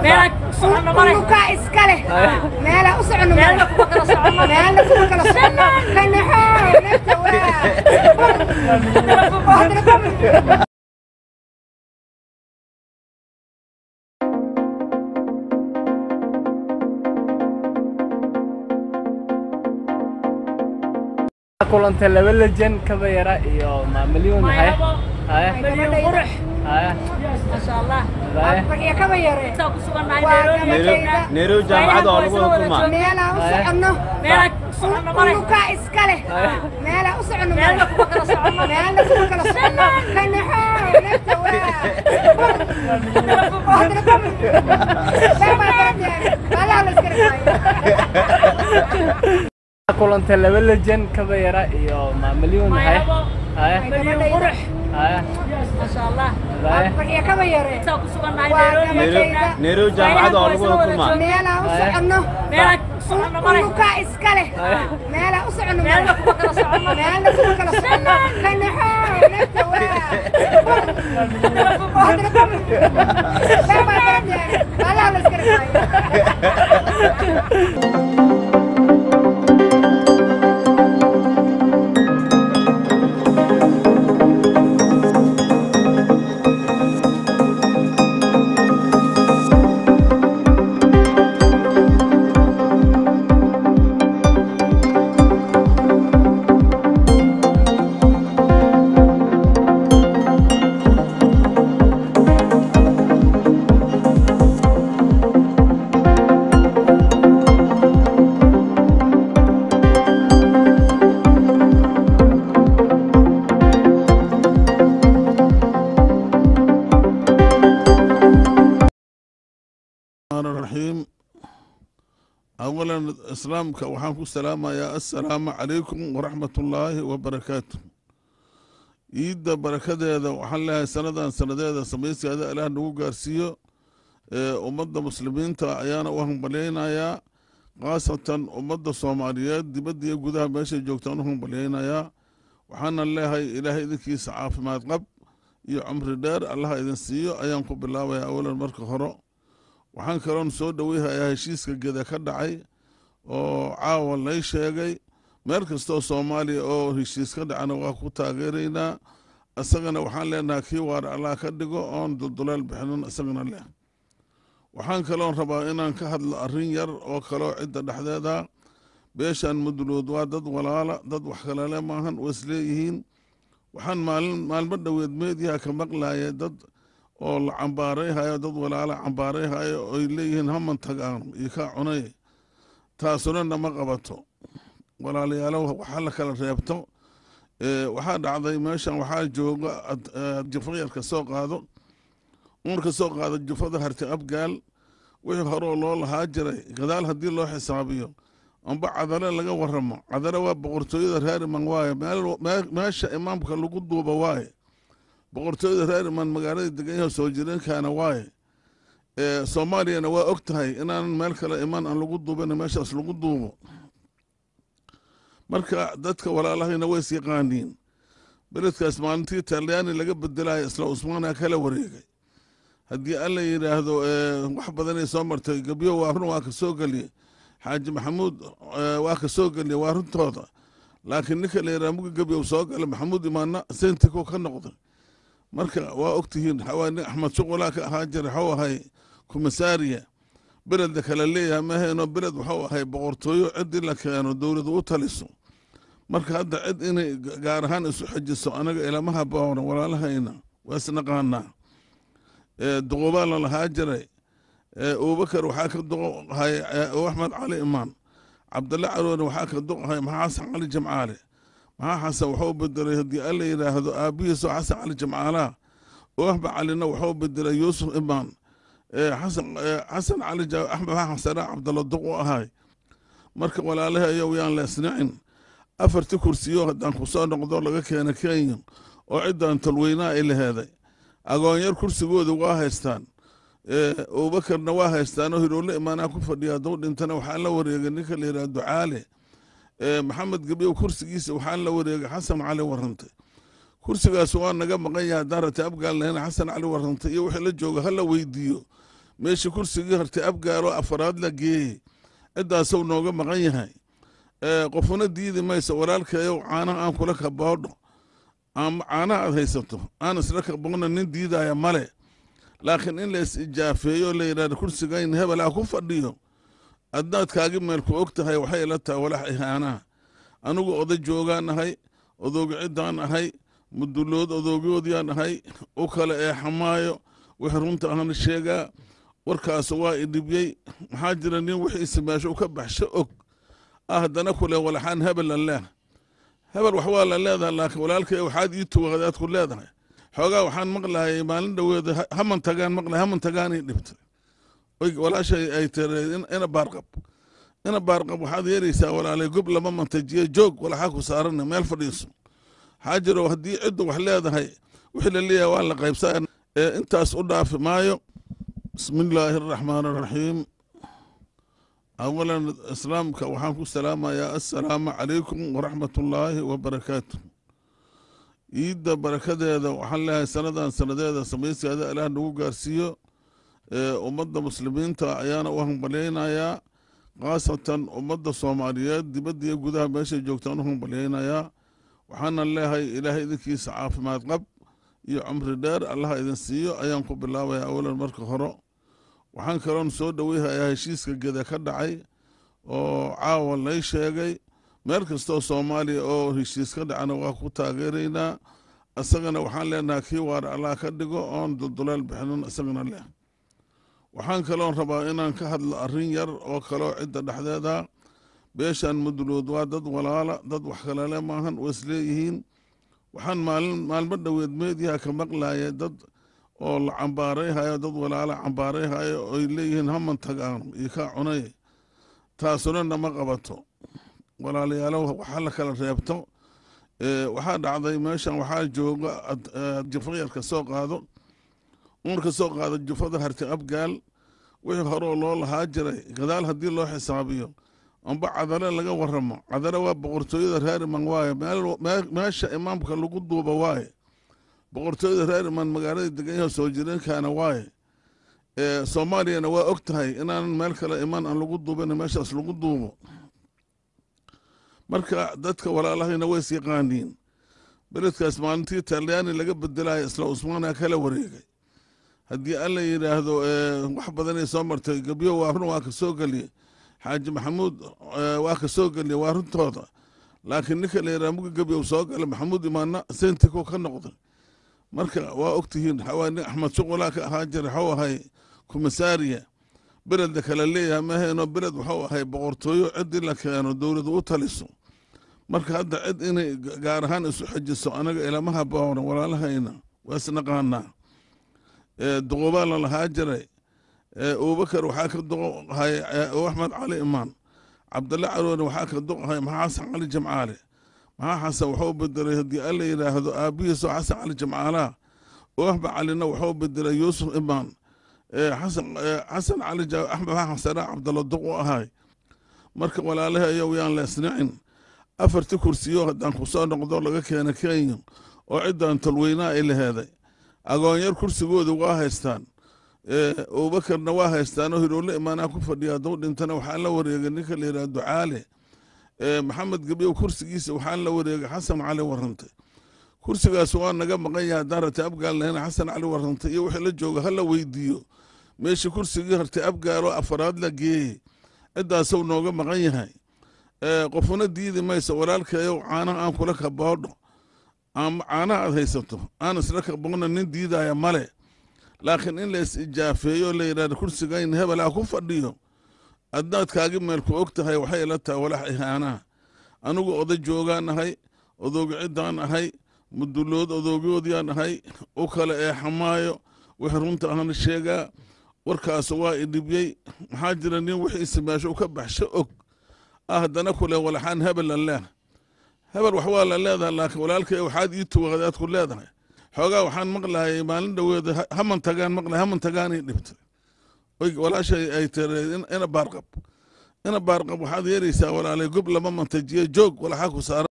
unukaa iska leh meela u socono meelna kuma kala socono kanaxoo nafta waa kulantay laba lejen kaba yara iyo maamilyon hay haya haya barya kaba yare Nairobi jaamacadda oo lagu wada kulmaa meelaa u socono unukaa iska leh meela u socono meelna kuma kala socono kanaxoo nafta waa kulantay laba lejen kaba yara iyo maamilyon hay haya haya haya barya kaba yare Nairobi jaamacadda oo lagu wada kulmaa meelaa u socono unukaa iska leh meela u socono meelna kuma kala socono kanaxoo nafta waa الرحمن الرحيم أولا إسلامك وحنكو السلام يا السلام عليكم ورحمة الله وبركاته إيدا بركة هذا وحن لها سنة سنة هذا سميسي هذا إله نقو قارسيو أمد مسلمين تا أيانا وهم بلينا يا خاصة أمد الصوماليات دي بدي يقودها ماشي جوكتان وهم بلينا يا وحنا الله إلهي ذكي سعاف ما تقب يا عمر دار الله إذن سيو أيانكم بالله ويا أولا مركة خرو waxaan kaloon soo dhoweyhayaa heshiiska geda ka dhacay oo caawa lay sheegay meel kastoo soomaaliya oo heshiis ka dhacana waa ku taageeraynaa isagana waxaan leenahay kii waara allah ka dhigo oon dulduleel bixinin isagana leh waxaan kaloon rabaa inaan ka hadlo arrin yar oo kaloo cidda dhexdeeda beeshan mudlood waa dad walaala dad wax kalele maahan oo isleeyihiin waxaan maalin maalmo dhoweed meediyaha ka maqlaya dad oo la cambaarayhayo dad walaala cambaarayhayo oy leeyihiin haman tagaan iyo kaa cunay taasuna nama qabato walaalayaalo waxa la kala reebto waxaa dhacday meeshan waxaa jooga jufo yar ka soo qaado umar ka soo qaado jufada harti abgaal wixii horeo loo lahaa jiray gadaal haddii loo xisaabiyo amba cadale laga waramo cadale waa boqortooyada reeriman waaye meesha imaamka lagu duuba waaye boqortooyada reer imaan magaalada degan yaho soo jireenkaana waaye soomaaliyana waa og tahay inaanan meel kale imaan aan lagu duubin meeshaas lagu duubo marka dadka walaalahayna ways yaqaaniin beledkaas maalintii talyaani laga bedelayo isla usmaana kala wareegay haddii alla yidhaahdo wax badanay soo martay gebyo waa run waa ka soo geliye xaaji maxamuud waa ka soo geliye waa runtooda laakiin ninka la yidhaha muga gebyow soo gala maxamuud imaana sentiko ka noqday marka waa ogtihiin xawaani axmed shuqulaa ka ahaa jira waxuu ahay kumasaariya beledda kale leeyahay mahayno beled waxuu ahay boqortooyo ciddii la keeno dowladu u taliso marka hadda cid inay gaar ahaan isu xejiso anaga ilama haboona walaalahayna waa isnaqaanaa duqubaa la lahaa jiray abubakar waxaa ka duqahay axmed cali imaan cabdalla caroone waxaa ka duqahay maxaa xasan cali jamcaale maxaa xasan waxuu bedelay haddii alla yidhaahdo aabbihiisoo xasan cali jamcaalaha oo axmed calina waxuu bedelay yuusuf imaan xasan cali axmed xasana cabdalla duq u ahay marka walaalahi ayow yaan la isnicin afarti kursiyo haddaan ku soo noqdo laga keena kenya oo ciddan talweynaa ay laheeday agoonyar kursigooda waa haystaan abubakarna waa haystaanoo hiroole imaanaa ku fadhiya hadduu dhintana waxaa la wareegay ninka la yidhaha ducaale maxamed gebyow kursigiisa waxaa la wareegay xasan cali warrante kursigaas waa naga maqan yahay haddaan rati abgaalnahayna xasan cali warrante iyo wixii la jooga hala weydiiyo meeshii kursigii hartay abgaalo afaraad la geeyey ciddaasuu nooga maqan yahay qofuna diidi mayso walaalkayow caanaha aan kula kaboodho caanaha aad haysato aan isla kaboodna nin diidaya male laakiin in la is ijaafeeyo la yidhahdo kursigayn hebel ah ku fadhiyo adnaad kaagi meelku og tahay waxay ila tahay walax ihaanaha anigu oday joogaan ahay odoogi ciddaan ahay mudulood odoogoodiyaan ahay u kale ee xamaayo wixii runta ahna sheegaa warkaas waa idhibyey maxaa jira nin wixiisi meesha u ka baxsho og ah haddana kule walaxaan hebel la leeh hebel wax waa la leedahay laakiin walaalkay waxaad ii tuwadaad ku leedahay xoogaa waxaan maqlahayay maalin dhoweeda haman tagaan maqlahay haman tagaanay dhibtay oy walaashay ay tiree ina baarqab ina baarqab waxaad yeeraysaa walaalay gob lama mantajiye joog walaxaa ku saarana meel fadhiiso waxaa jiro haddii cidda wax leedahay wixii la leeyahay waa la qaybsaa ee intaas u dhaafi maayo bismi illaahi araxmaan araxiim awalan islaamka waxaan ku salaamayaa assalaamu calaykum waraxmat ullaahi wabarakaatu iidda barakadeeda waxaan leeyahay sanadan sanadeeda samayskeeda ilaah nagu gaarsiiyo ummadda muslimiinta ayaana u hambalyaynayaa khaasatan ummadda soomaaliyeed dibadda iyo gudaha meeshay joogtaan u hambalyaynayaa waxaana leeyahay ilaahay idinkiisa caafimaad qab iyo cumri dheer allaha idin siiyo ayaan ku bilaabayaa awalan marka hore waxaan kaloon soo dhoweyhayaa heshiiska geda ka dhacay oo caawa lay sheegay meel kastoo soomaaliya oo heshiis ka dhacana waa ku taageeraynaa isagana waxaan leenahay kii waara allah ka dhigo oon dulduleel bixinin isagana leh waxaan kaloon rabaa inaan ka hadlo arrin yar oo kaloo cidda dhexdeeda beeshan mudulood waa dad walaala dad wax kalele maahan oo isleeyihiin waxaan maalin maalmo dhoweed meediyaha ka maqlaya dad oo la cambaarayhayo dad walaala cambaarayhayo oy leeyihiin haman tagaan iyo kaa cunay taasuna nama qabato walaalayaalo waxa la kala reebto waxaa dhacday meeshan waxaa jooga jufo yar ka soo qaado umar ka soo qaado jufada harti abgaal wixii horeo loo lahaa jiray gadaal haddii loo xisaabiyo amba cadale laga waramo cadale waa boqortooyada reeriman waaye meesha imaamka lagu duuba waaye boqortooyada reeriman magaalada deganyaha soo jireenkaana waaye soomaaliyana waa og tahay inaanan meel kale imaan aan lagu duubin meeshaas lagu duubo marka dadka walaalahayna ways yaqaaniin beledkaas maalintii talyaani laga bedelayo isla usmaana kala wareegay haddii alla yidhaahdo wax badanay soo martay gebyo waa run waa ka soo geliye xaaji maxamuud waa ka soo geliye waa runtooda laakiin ninka la yidhaha muga gebyow soo gala maxamuud imaana sentiko ka noqday marka waa ogtihiin nin axmed shuqulaa ka ahaa jira waxuu ahay kumasaariya beledda kale leeyahay mahayno beled waxuu ahay boqortooyo ciddii la keeno dowladu u taliso marka hadda cid inay gaar ahaan isu xejiso anaga ilama haboona walaalahayna waa isnaqaanaa duqubaa la lahaa jiray abubakar waxaa ka duqahay axmed cali imaan cabdalle caroone waxaa ka duqahay maxaa xasan cali jamcaale maxaa xasan waxuu bedelay haddii alla yidhaahdo aabihiisoo xasan cali jamcaalaha oo axmed calina waxuu bedelay yuusuf imaan xasan cali axmed xasana cabdalla duq u ahay marka walaalahi ayow yaan la isnicin afartii kursiyo haddaan ku soo noqdo laga keena kenya oo ciddan tolweynaa ay laheeday agoonyar kursigooda waa haystaan abubakarna waa haystaanoo hiroole imaanaa ku fadhiya hadduu dhintana waxaa la wareegay ninka la yidhaha ducaale maxamed gebyow kursigiisa waxaa la wareegay xasan cali warrantay kursigaas waa naga maqan yahay haddaan ratay abgaal lahayna xasan cali warrantay iyo wixii la jooga hala weydiiyo meeshii kursigii hartay abgaalo afaraad la geeyey ciddaasuu nooga maqan yahay qofuna diidi mayso walaalkayow caanaha aan kula kaboodho caanaha aad haysato aan isla kaboodna nin diidaya male laakiin in la is ijaafeeyo la yidhahdo kursigayn hebel ah ku fadhiyo adnaad kaagi meelku og tahay waxay ila tahay walax ihaanaha anigu oday joogaan ahay odoogi ciddaan ahay mudulood odoogoodiyaan ahay u kale ee xamaayo wixii runta ahna sheegaa warkaas waa idhibyey maxaa jira nin wixiisi meesha u ka baxsho og ah haddana kule walaxaan hebel la leeh hebel wax waa la leedahay laakiin walaalkay waxaad ii tuwadaad ku leedahay xoogaa waxaan maqlahayay maalin dhoweeda haman tagaan maqlahay haman tagaanay dhibtay oy walaashay ay tiree ina baarqab ina baarqab waxaad yeeraysaa walaalay gob lama mantajiye joog walaxaa ku saaran